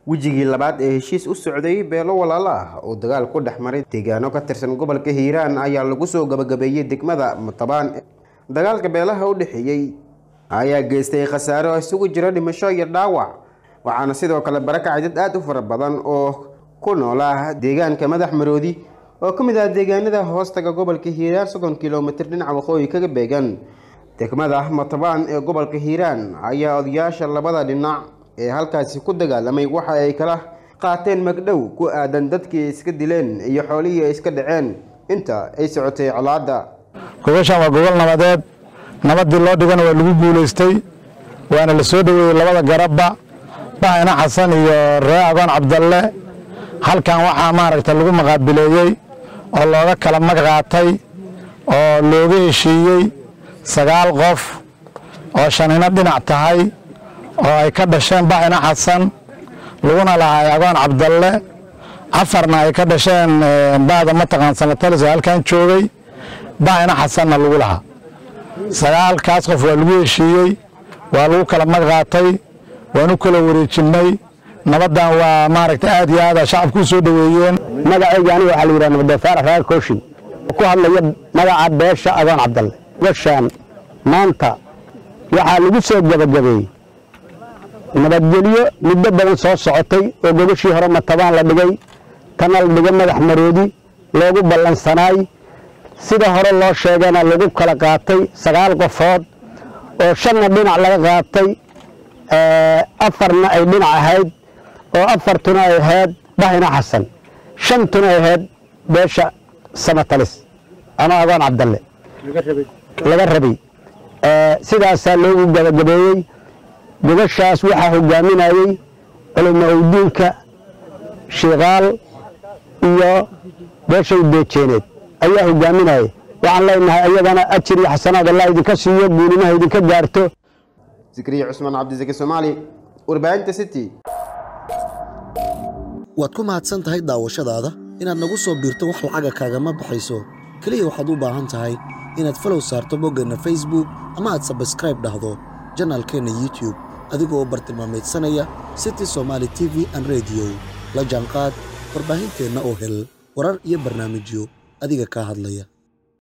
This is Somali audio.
wejigii labaad ee heshiis u socday beelo walaalo ah oo dagaal ku dhex maray deegaano ka tirsan gobolka hiiraan ayaa lagu soo gabagabeeyey degmada matabaan dagaalka beelaha u dhexeeyey ayaa geystay khasaaro isugu jira dhimasho iyo dhaawac waxaana sidoo kale barakacay dad aada u fara badan oo ku noolaa deegaanka madax maroodi oo ka mid ah deegaanada hoostaga gobolka hiiraan soddon kilomitir dhinaca waqooyi kaga beegan degmada matabaan ee gobolka hiiraan ayaa odayaasha labada dhinac ee halkaasi ku dagaalamay waxa ay kala qaateen magdhow ku aadan dadkii iska dileen iyo xoolihii ay iska dhaceen inta ay socotay colaadda gogoshan waa gogol nabadeed nabadii loo dhigana waa lagu guulaystay waana la soo dhoweeyey labada garabba bahayna xasan iyo ree agoon cabdalle halkan waxaa maaragta lagu maqaabileeyey oo looga kala mag qaatay oo looga heshiiyey sagaal qof oo shanina dhinac tahay oo ay ka dhasheen bahayna xasan laguna lahay agoon cabdalle afarna ay ka dhasheen baada mataqaan sanatalis oo halkan joogay bahayna xasanna lagu lahaa sagaalkaas qof waa lagu heshiiyey waa lagu kala mag qaatay waanu kala wareejinnay nabaddan waa maaragta aad iyo aada shacabku u soo dhoweeyeen magacayga aniga waxaa la yidhaha nabadoofaar raag kooshin ku hadlaya magaca beesha agoon cabdalle gashaan maanta waxaa lagu soo gebagabeeyey nabadgelyo muddo badan soo socotay oo gogashii hore matabaan la dhigay tana la dhigay madax maroodi loogu ballansanaay sida hore loo sheegana lagu kala qaatay sagaal qofood oo shanna dhinac laga qaatay afarna ay dhinac ahayd oo afartuna ay ahayd bahina xasan shantuna ay ahayd beesha samatalis ama agoon cabdalle laga rabay sidaasaa loogu gabagabeeyey gogashaas waxaa hogaaminayey culimo owdiinka shiikaal iyo beeshay beejeeneed ayaa hogaaminayay waxaan leenahay ayagana ajir iyo xasanaad allah idinka siiyo guulimaha idinka gaarto zikriya cusmaan cabdisaki soomaali warbaahinta city waad ku mahadsan tahay daawashadaada inaad nagu soo biirto wax lacaga kaagama baxayso keliya waxaad u baahan tahay inaad falow saarto boggeenna facebook ama aad sabskraib dhahdo janaalkeenna youtube adigoo oo bartilmaamaydsanaya city somaali t v an rediyo la jaanqaad warbaahinteenna oo hel warar iyo barnaamijyo adiga kaa hadlaya